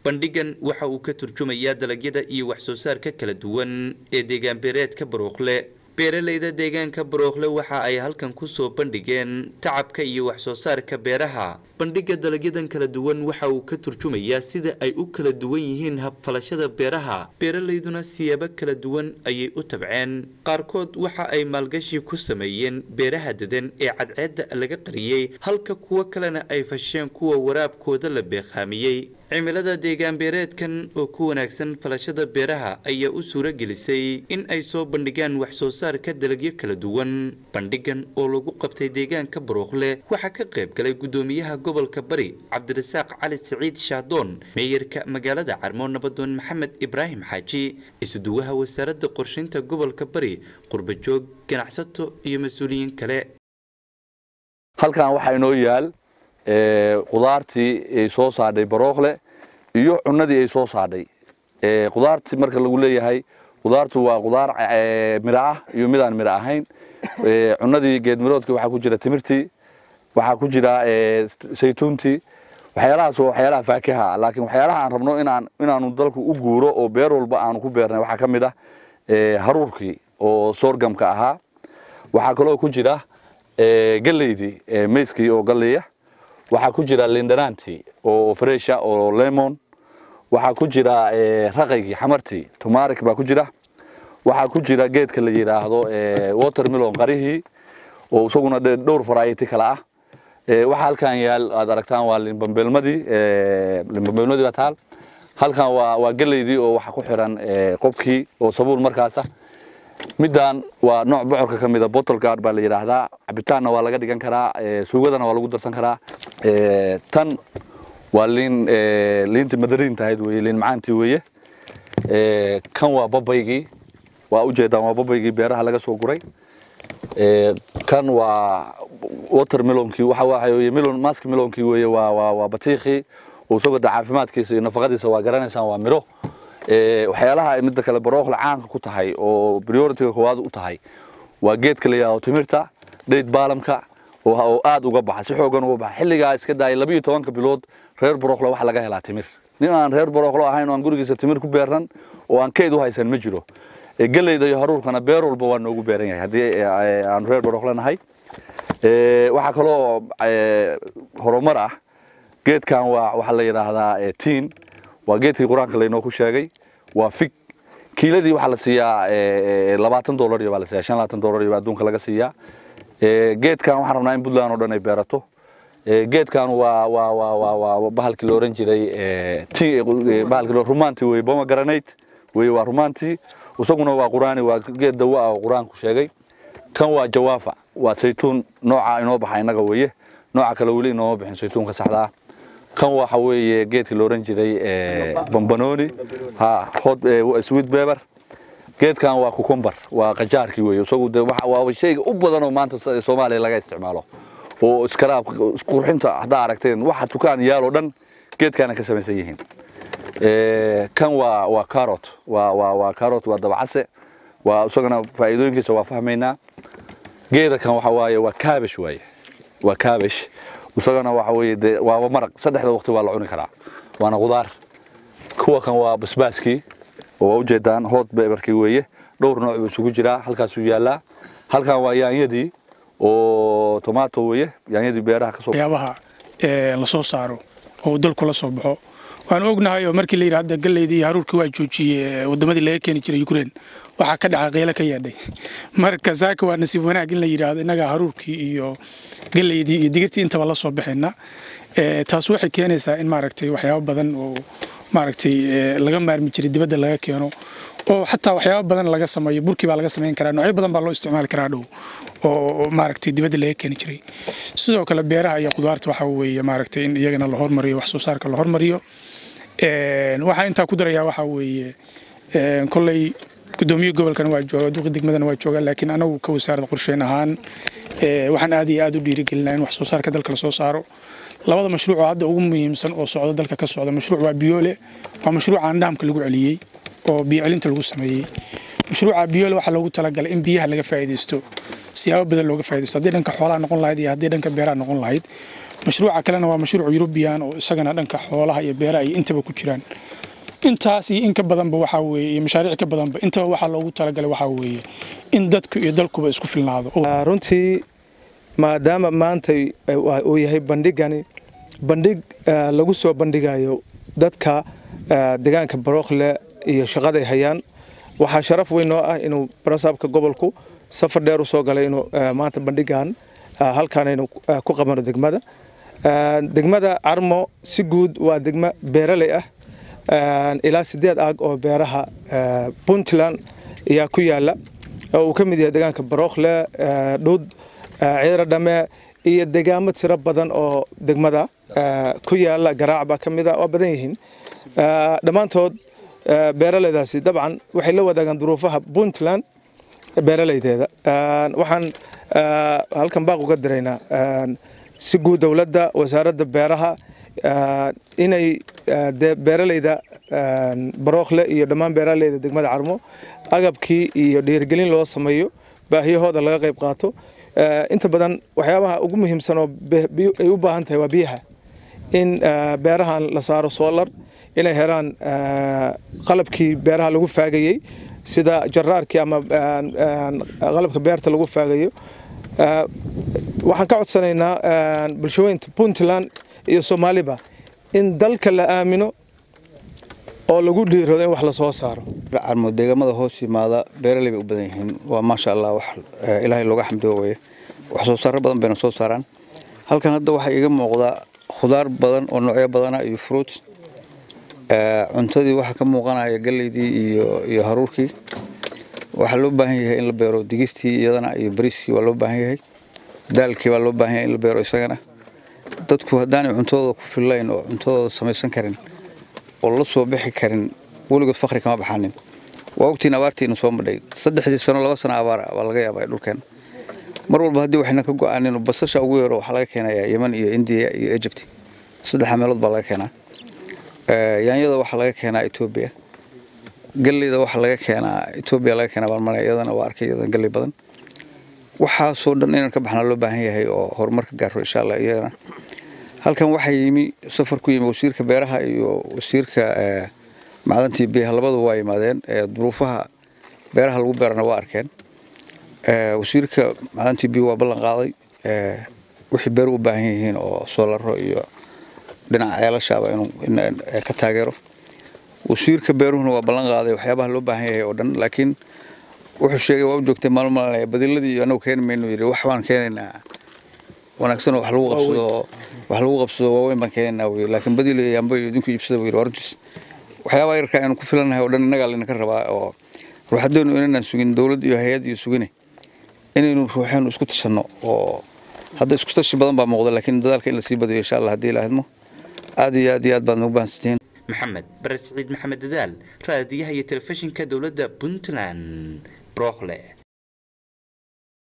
bandhigan waxa uu ka turjumayaa dalagyada iyo wax soo saarka kala duwan ee deegaan beereedka baruuqle beeralayda deegaanka baruuqle waxa ay halkan kusoo bandhigeen tacabka iyo wax soo saarka beeraha bandhiga dalagyadan kala duwan waxa uu ka turjumayaa sida ay u kala duwan yihiin habfalashada beeraha beeralayduna siyaabo kala duwan ayay u tabceen qaarkood waxa ay maalgashi ku sameeyeen beeraha dedan ee cadceedda laga qariyey halka kuwo kalena ay fasheen kuwa waraabkooda la beeqaamiyey cimilada deegaan beereedkan oo ku wanaagsan falashada beeraha ayaa u suuro gelisay in ay soo bandhigaan wax soo saarka dalagyo kala duwan bandhigan oo lagu qabtay deegaanka baruuqle waxaa ka qayb galay guddoomiyaha gobolka bari cabdirasaaq cali siciid shaadoon meeyarka magaalada carmo nabadoon maxamed ibraahim xaaji isuduwaha wasaaradda qorshaynta gobolka bari qurbajoog ganacsato iyo mas-uuliyiin kale halkan waxaa inoo yaal qudaartii ay soo saadhay barookle iyo cunadii ay soo saadhay qudaartii marka lagu leeyahay qudaartu waa qudaar miro ah iyo midaan miro ahayn cunadii geedmiroodkii waxaa ku jira timirtii waxaa ku jira saytuuntii waxyaalahaas waa waxyaalaha faakiha laakiin waxyaalaha aan rabno inaan inaanu dalku u guuro oo beer walba aanu ku beernay waxaa ka mid ah haruurkii oo soorgamka ahaa waxaa kaloo ku jira galeydii meyskii oo galeya waxaa ku jira lindhanaantii oo fresha oo lemon waxaa ku jira raqaygii xamartii tumarik baa ku jira waxaa ku jira geedka la yidhaahdo watermelon qarihii oo isaguna dhowr variety kale ah waxaa halkan yaal aad aragtaan waa limbambeelmadii limbambeelmadii baa taal halkan waa waa galeydii oo waxa ku xiran qobkii oo sabuul markaasa middan waa nooc bocorka ka mida bottle guard baa la yidhaahdaa cabitaanna waa laga dhigan karaa suugadana waa lagu darsan karaa tan waa liin liintii madariin tahayd weye liin macaantii weeye kan waa babaygii waa ujeedaan waa babaygii beeraha laga soo guray kan waa watermelonkii waxa waxa melon mask melonkii weeye waa waa waa batiikhii oo isagoo da caafimaadkiisa iyo nafaqadiisa waa garanaysaan waa miro waxyaalaha midda kale barookla caanka ku tahay oo prioritiga koowaad u tahay waa geedka la yidhahdo timirta dheyd baalamka oo aad uga baxa si xoogan uga baxa xilligaa iska daayay labiyo tobanka bilood reer barookla waxa laga helaa timir nin aan reer barooklo ahayn oo aan gurigiisa timir ku beernan oo aan keyd u haysan ma jiro geleyda iyo haruurkana beer walba waa noogu beeran yahay haddii aanu reer barookla nahay waxaa kaloo horumar ah geedkan waa waxaa la yidhaahdaa tiin waa geedkii qur-aanka laynoo ku sheegay waa fig kiiladii waxaa la siiyaa labaatan dolar iyo baa la siiyaa shan labaatan dolar iyo baa adduunka laga siiyaa geedkan waxaan rabnaa in puntland oo dhan ay beerato geedkan waa waa waa waa waa bahalkii la oran jiray bahalkii rumaanti weye pomegranate weye waa rumaantii isaguna waa quraani waa geed dawo ah oo qur-aanku sheegay kan waa jawaafa waa saytuun nooca inoo baxa innaga weye nooca kale weli inooma bixin saytuunka saxda ah kan waxa weeye geedkii la oran jiray bambanoni ha hot sweet pepper geedkan waa cucumber waa qajaarkii weeye isagu de waa shayga u badan oo maanta soomaaliya laga isticmaalo oo iskaraab qurxinta haddaa aragteen waxa tukaan yaal oo dhan geedkaana ka samaysan yihiin kan waa waa carrot waa waa waa carrot waa dabacase waa isagana faa'iidooyinkiisa waa fahmaynaa geeda kan waxa waaye waa cabbage waaye waa cabbage isagana waxa weeye dee waaba maraq saddexda waqti waa la cuni karaa waana qudaar kuwa kan waa basbaaskii oo waa ujeedaan hot beberkii weeye dhowr nooc buu isugu jiraa halkaasuu yaallaa halkan waa yaanyadii oo tomato weeye yaanyadii beeraha kasoo waxyaabaha la soo saaro oo dalku la soo baxo waanu ognahay oo markii la yidhi hadda galeydii iyo haruurkii waa joojiyey wadamadii laga keeni jiray ukraine waxaa ka dhaca qiilo ka yeedhay marka saaka waa nasiib wanaag in la yidhaahdo innagaa haruurkii iyo galeydii iyo digirtii intaba la soo baxayna taas waxay keenaysaa in maaragtay waxyaabo badan oo maaragtay laga maarmi jiray dibadda laga keeno oo xataa waxyaabo badan laga sameeyo burkii baa laga samayn karaa noocyo badan baa loo isticmaali karaa dhow oo maaragtay dibadda laga keeni jiray sidoo kale beeraha iyo qudaarta waxaa weeye maaragtay in iyagana la hormariyo wax soo saarka la hormariyo waxaa intaa ku darayaa waxaa weeye kolley gudoomiye gobolkana waa jooga duqi degmadana waa jooga laakiin anagu ka wasaarada qorsheyn ahaan waxaan aad iyo aad u dhiirigelinaa in wax soo saarka dalka la soo saaro labada mashruuc oo hadda ugu muhiimsan oo socda dalka ka socda mashruuc waa biyoole waa mashruuca andhaamka lagu celiyey oo biyo celinta lagu sameeyey mashruuca biyoole waxaa loogu talagalay in biyaha laga faa'iidaysto siyaabo badan looga faa'iidaysto haddii dhanka xoolaha noqon lahayd iyo haddii dhanka beeraha noqon lahayd mashruuca kalena waa mashruuc yurubiyan oo isagana dhanka xoolaha iyo beeraha iyo intaba ku jiraan intaas iyo in ka badanba waxaa weeye iyo mashaariic ka badanba intaba waxaa loogu talagalay waxaa weeye in dadku iyo dalkuba isku filnaado runtii maadaama maanta uu yahay bandhigani bandhig lagu soo bandhigayo dadka deegaanka barookle iyo shaqaday hayaan waxaa sharaf weyn noo ah inuu barasaabka gobolku safar dheer u soo galay inuu maanta bandhigan halkaanaynu ku qabano degmada degmada carmo si guud waa degmo beeraley ah ilaa sideed aag oo beeraha puntland ayaa ku yaala oo uu ka mid yahay deegaanka barookle dhud ciidra dhame iyo deegaamo tiro badan oo degmada ku yaala garaac baa ka mid a oo badan yihiin dhammaantood beeraleydaasi dabcan waxay la wadaagaan duruufaha puntland beeraleydeeda waxaan halkan baaq uga diraynaa si guud dowladda wasaaradda beeraha inay beeraleyda barookle iyo dhammaan beeraleyda degmada carmo agabkii iyo dhiirigelin loo sameeyo baahiyahooda laga qayb qaato inta badan waxyaabaha ugu muhiimsan oo ay u baahan tahay waa biyaha in beerahan la saaro solar inay helaan qalabkii beeraha lagu faagayey sida jaraarkii ama qalabka beerta lagu faagayo waxaan ka codsanaynaa bulshooyinta puntland iyo soomaaliba in dalka la aamino oo lagu dhiirado in wax la soo saaro carmo deegaamada hoos yimaada beeraley bay u badan yihiin waa maasha allah wax ilaahay looga xamdiyo weye wax soo saaro badan bayna soo saaraan halkan hadda waxaa iiga muuqdaa khudaar badan oo noocyo badana iyo fruit cuntadii waxaa ka muuqanaya galeydii iyo iyo haruurkii waxaa loo baahan yahay in la beero digistii iyadana iyo bariiskii waa loo baahan yahay daalkii baa loo baahan yahay in la beero isagana dadku haddaanay cuntadooda ku fillayn oo cuntadooda samaysan karin oo la soo bixi karin weligood fakri kama baxanin waa ogtiin abaartiina soo madhay saddexdii sano laba sano abaar baa laga yaabaa dhulkeen mar walba haddii waxayna ka go-aanin basasha ugu yaro waxaa laga keenayaa yeman iyo indiya iyo egypt saddexa meelood baa laga keenaa yaanyada waxaa laga keenaa etoobiya galleyda waxaa laga keenaa etoobiya laga keenaa baalmale iyadana waa arkay iyadan galley badan waxaasoo dhan inaan ka baxnaa loo baahan yahay oo horumarka gaaro insha allah iyagana halkan waxaa yimi safar ku yimi wasiirka beeraha iyo wasiirka macdantii biyaha labadu waa yimaadeen duruufaha beeraha lagu beerana waa arkeen wasiirka macdantii biyu waa ballan qaaday wixii beeru u baahan yihiin oo soolaro iyo dhinaca ceelashaaba inuu ka taageero wasiirka beeruhuna waa ballan qaaday waxyaabaha loo baahan yahay oo dhan laakiin wuxuu sheegay waa u joogtay maalmo maalinaya badiladii iyo anagu keeni maynu yidhi wax baan keenaynaa wanaagsan oo wax lagu qabsado wax lagu qabsado waaweyn baan keenaynaa wey laakiin badilo iyo yamba iyo idinku iibsada buu yidhi arrintiis waxyaabaha yarka aynu ku filanahay oo dhan innagaa laynaka rabaa oo ruuxadeenu inaynaan sugin dowlad iyo hay-ad iyo sugine inaynu ruuxeenu isku tashanno oo hadda isku tashi badan baa muuqda laakiin dadaalka in lasii badiyo insha allah haddii ilaahadmo aad iyo aad iyo aad baad nagu bahansantihiin maxamed bare siciid maxamed dadaal raadiyaha iyo telefishinka dowladda puntland brookle